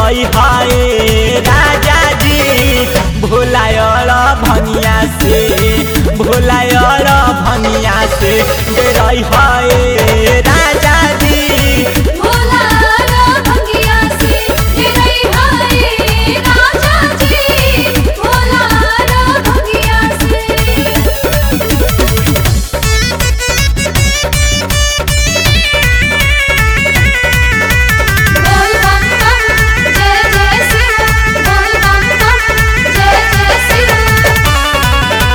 रही है राजा जी भोलायल भनिया से भोलायल भनिया से रही है राजा जी भोला रा भंगिया से तेरे हाय राजा जी भोला रा भंगिया से बोल बम बम जय जय सिया बोल बम बम जय जय सिया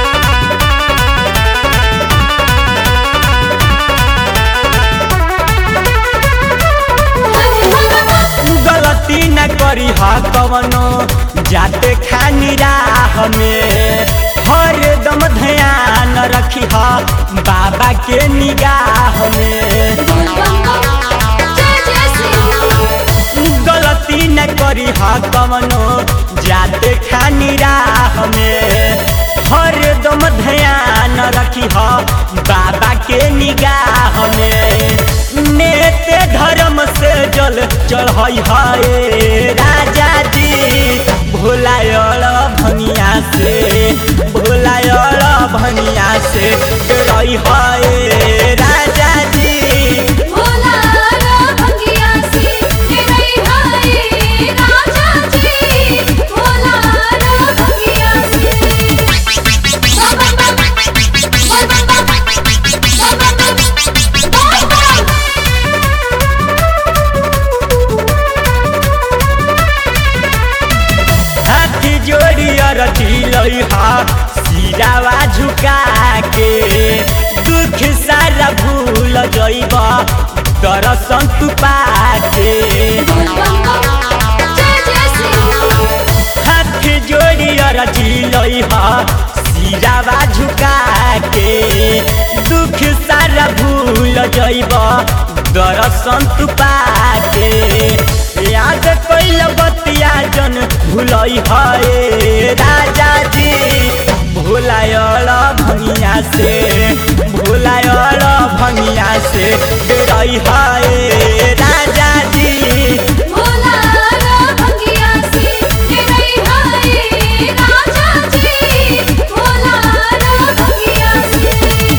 हरे भगवान गलती न करी हा कवनो जाते खानी राह में हर दम ध्यान रखी हा बाबा के निगाह में बोल बम बम जय जय सिया गलती न करी हा कवनो जाते खानी राह में हर दम ध्यान रखी हा बाबा के निगाह में नेते धर्म से जल चढ़ई है राजा जी भोलायल भनिया से भोलायल भनिया से रही है राजा जी भोला रा भंगिया से तेरे हाय राजा जी भोला रा भंगिया से बोल बम बम बोल बम बम बोल बम बम बोल बम हाथी जोड़ी रची हा सिरावा झुका के दुख सारा भूल जइब दर्शन तू पाके बोल बम बम जय जय सिया हाथ जोड़ी रची हा सिरावा झुका के दुख सारा भूल जइब दर्शन तू पाके याद कैल बतिया जन भूलई है राजा जी भोलायल भंगिया से भोलायल भंगिया से रही है राजा जी भोला रा भंगिया से तेरे हाय राजा जी भोला रा भंगिया से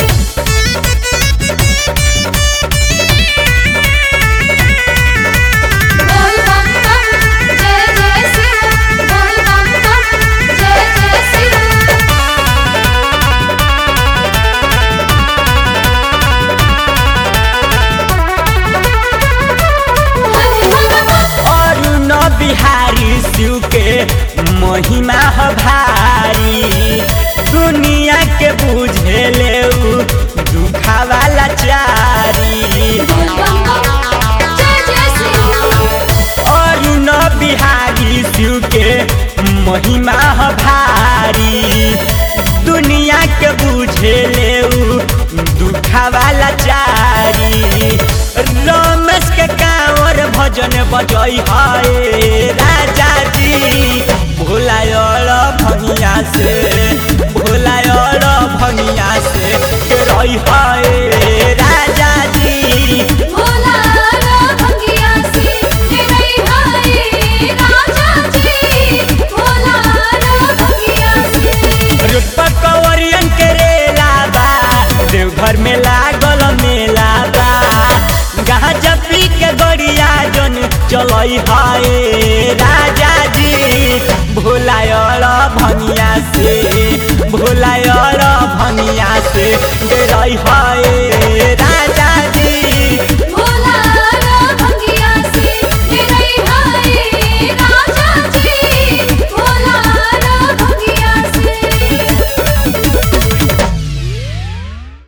बोल बम बम जय जय सिया बोल बम बम जय जय सिया हरे भगवान अरुण बिहारी शिव के महिमा ह भारी दुनिया के बुझे ले दुखा वाला चारी बोल बम बम जय जय सिया अरुण बिहारी शिव के महिमा ह भारी दुनिया के बुझे ले दुखा वाला चारी रमेश के कांवर भजन बजई है राजा जी भोलायल भंगिया से भोलायल भंगिया से रही है राजा जी भोला रा भंगिया से तेरे हाय राजा जी भोला रा भंगिया से रुपा कंवरियन के रेला बा देवघर में लागल मेला बा गांजा पी के गड़िया जन चलई है राजा जी भोलायल भनिया से भोलायल भनिया से रही है